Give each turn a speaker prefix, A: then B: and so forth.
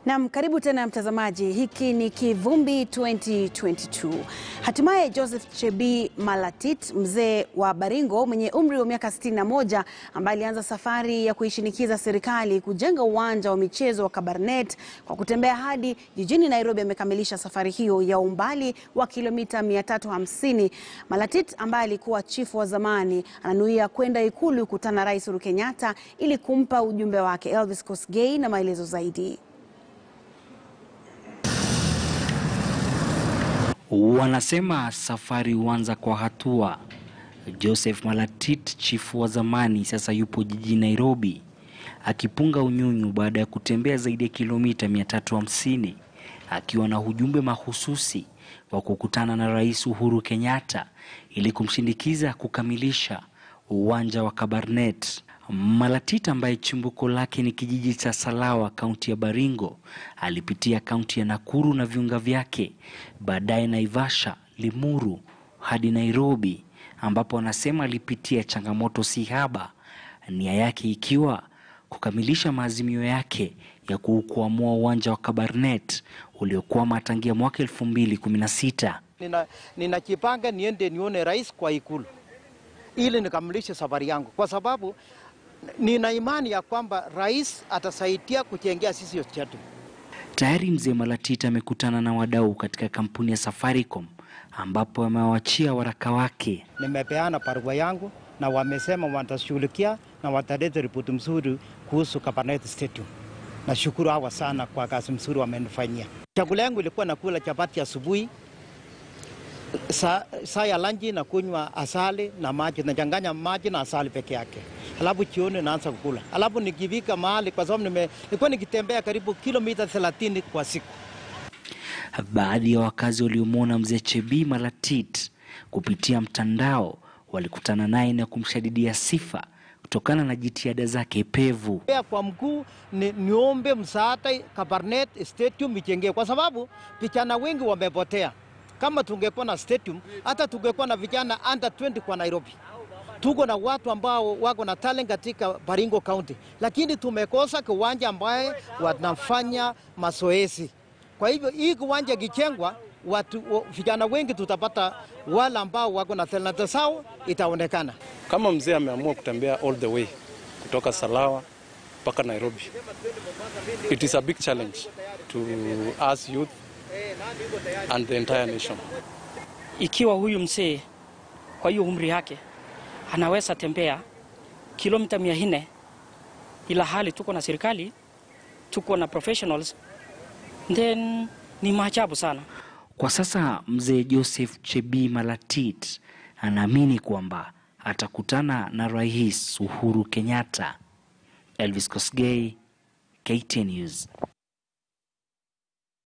A: Naam, karibu tena mtazamaji, hiki ni Kivumbi 2022. Hatimaye Joseph Chebii Malatit, mzee wa Baringo mwenye umri wa miaka 61, ambaye alianza safari ya kuishinikiza serikali kujenga uwanja wa michezo wa Kabarnet kwa kutembea hadi jijini Nairobi, amekamilisha safari hiyo ya umbali wa kilomita 350. Malatit ambaye alikuwa chifu wa zamani ananuia kwenda Ikulu kukutana na Rais Uhuru Kenyatta ili kumpa ujumbe wake. Elvis Kosgei na maelezo zaidi.
B: Wanasema safari huanza kwa hatua. Joseph Malatit, chifu wa zamani, sasa yupo jijini Nairobi akipunga unyunyu baada ya kutembea zaidi ya kilomita 350 akiwa na ujumbe mahususi wa kukutana na Rais Uhuru Kenyatta ili kumshindikiza kukamilisha uwanja wa Kabarnet. Malatit ambaye chimbuko lake ni kijiji cha Salawa, kaunti ya Baringo, alipitia kaunti ya Nakuru na viunga vyake, baadaye Naivasha, Limuru hadi Nairobi, ambapo anasema alipitia changamoto si haba, nia yake ikiwa kukamilisha maazimio yake ya kuukwamua uwanja wa Kabarnet uliokwama tangia mwaka 2016.
C: Nina, ninajipanga niende nione rais kwa ikulu ili nikamilishe safari yangu, kwa sababu nina imani ya kwamba rais atasaidia kujengea sisi chetu.
B: Tayari mzee Malatit amekutana na wadau katika kampuni ya Safaricom ambapo amewachia waraka wake.
C: Nimepeana barua yangu na wamesema watashughulikia na wataleta ripoti mzuri kuhusu Kabarnet Stadium. Nashukuru hawa sana kwa kazi mzuri wamenifanyia. Chakula yangu ilikuwa nakula chapati asubuhi, saa sa ya lanji na kunywa asali na maji, nachanganya maji na asali peke yake, alafu jioni naanza kukula, alafu nikifika mahali, kwa sababu nilikuwa nikitembea karibu kilomita 30 kwa siku.
B: Baadhi ya wakazi waliomwona mzee Chebii Malatit kupitia mtandao walikutana naye na kumshadidia sifa kutokana na jitihada zake pevu.
C: Kwa mkuu ni, niombe msaada Kabarnet Stadium ijengee, kwa sababu vijana wengi wamepotea. Kama tungekuwa na stadium, hata tungekuwa na vijana under 20 kwa Nairobi. Tuko na watu ambao wako na talent katika Baringo County, lakini tumekosa kiwanja ambaye wanafanya mazoezi. Kwa hivyo hii kiwanja kijengwa, watu vijana wengi tutapata wale ambao wako na talent zao itaonekana.
D: Kama mzee ameamua kutembea all the way kutoka Salawa mpaka Nairobi, it is a big challenge to us youth and the entire nation.
E: Ikiwa huyu mzee kwa hiyo umri yake anaweza tembea kilomita mia nne ila hali tuko na serikali, tuko na professionals, then ni maajabu sana.
B: Kwa sasa mzee Joseph Chebii Malatit anaamini kwamba atakutana na Rais Uhuru Kenyatta. Elvis Kosgei, KTN News.